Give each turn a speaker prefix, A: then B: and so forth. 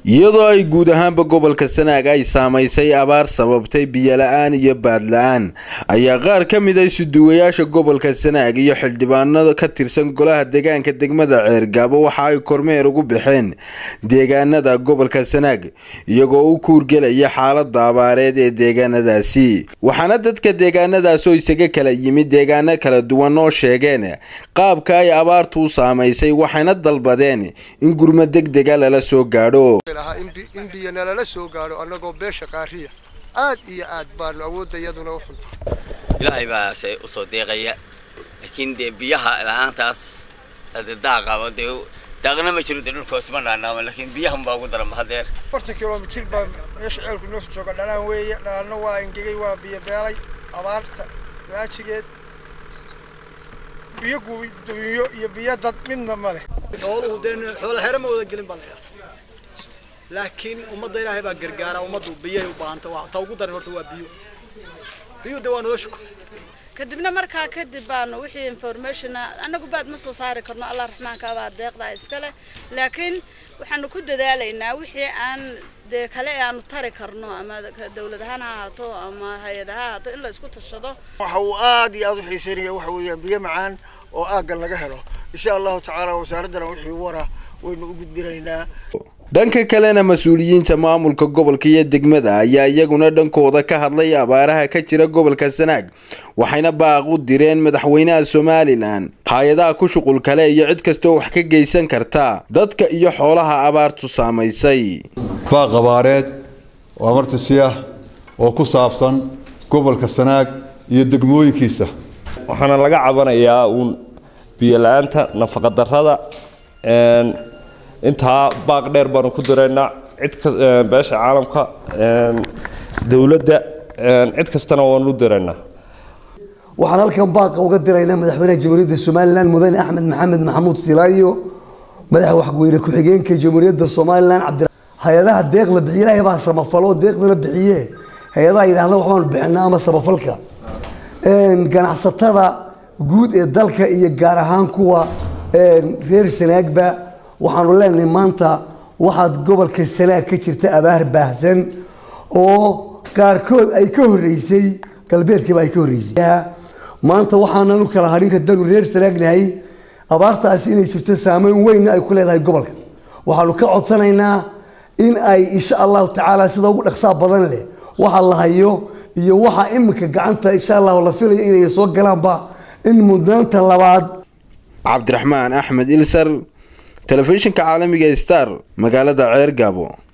A: iyadoo ay guud ahaanba gobolka sanaag ay saamaysay abaar sababtay biyola-aan iyo baadla-aan ayaa qaar ka mid a isuduwayaasha gobolka sanaag iyo xildhibaanada ka tirsan golaha deegaanka degmada ceergaabo waxa ay kormeer ugu baxeen deegaanada gobolka sanaag iyagoo u kuurgelaya xaalada abaareed ee deegaanadaasi waxaana dadka deegaanadaas oo isaga kala yimid deegaano kala duwan oo sheegeen qaabka ay abaartu u saamaysay waxayna dalbadeen in gurmo deg dega lala soo gaadho
B: in biyo nalala soo gaadho annagoo beesha qaariya aad iyo aad baanu awoodda iyaduna u xunta
C: ilaahay baa se usoo deeqaya laakiin dee biyaha la-aantaas daaqaba dee daaqna ma jiro dee dhulkoos ma dhaanaama laakiin biyahan baa ugu daran hadeer
D: afartan kilomitir baa meesha ceelku noo jooga dhalaan weeye dhalaanna waa engegay waa biyo beelay abaarta waajigeed biyo guduunyo iyo biyo dad midna ma leh
E: xooluhu dee xoola xero ma wada gelin baa la laakiin ummadda ilaahay baa gargaara ummaddu biyay u baahanta waa ta ugu daran horta waa biyo biyo de waa nolosha ku
F: kadibna markaa kadib baanu wixii informationa annagu baad ma soo saari karno allah raxmaanka baa deeqdaa iskale laakiin waxaanu ku dadaalaynaa wixii aan dee kale aanu tari karno ama dawlad ahaan ha ahaato ama hay-ad ha ahaato in la isku tashado
B: waxa uu aad iyo aad u xiiseynaya waxa weeyaan biyo macaan oo aaggan laga helo insha allahu tacaala wasaaraddana wixii wara waynu u gudbinaynaa
A: dhanka kalena mas-uuliyiinta maamulka gobolka iyo degmada ayaa iyaguna dhankooda ka hadlay abaaraha ka jira gobolka sanaag waxayna baaq u direen madaxweynaha somalilan hay-adaha ku shuqul kale iyo cid kastaoo wax ka geysan karta dadka iyo xoolaha abaartu saamaysay
G: baaq abaareed oo amartusi ah oo ku saabsan gobolka sanaag iyo degmooyinkiisa
H: waxaana laga cabanayaa uun biyo la-aanta nafaqadarrada intaa baaq dheer baanu ku diraynaa cid beesha caalamka dowladda cid kastana waanu diraynaa
I: waxaan halkan baaqa uga diraynaa madaxweynaha jamhuuriyadda somalilan mudane axmed maxamed maxamuud silaayo madaxa waxweyne ku-xigeenka jamhuuriyadda somalilan cabdi hay-adaha deeq la bixiye ilaahay baa samafalo deeqdana bixiye hay-adaha yidhaahda waxbaanu bixinaa ama samafalka ganacsatada guud ee dalka iyo gaar ahaan kuwa reer sanaagba waxaanu leenahay maanta waxaad gobolka sanaag ka jirta abaar baahsan oo qaarkood ay ka horeysay galbeedkiiba ay ka horeysay maanta waxaanan u kala hadhin haddaanu reer sanaagnahay abaartaasi inay jirto saameyn weynna ay ku leedahay gobolka waxaanu ka codsanaynaa in ay insha allahu tacaala sida ugu dhaqsaa badan leh waxa la hayo iyo waxa iminka gacanta insha allahu la filayo inay soo galaanba in mudnaanta labaad
A: cabdiraxmaan axmed ilsar telefishinka caalamiga star magaalada ceer gaabo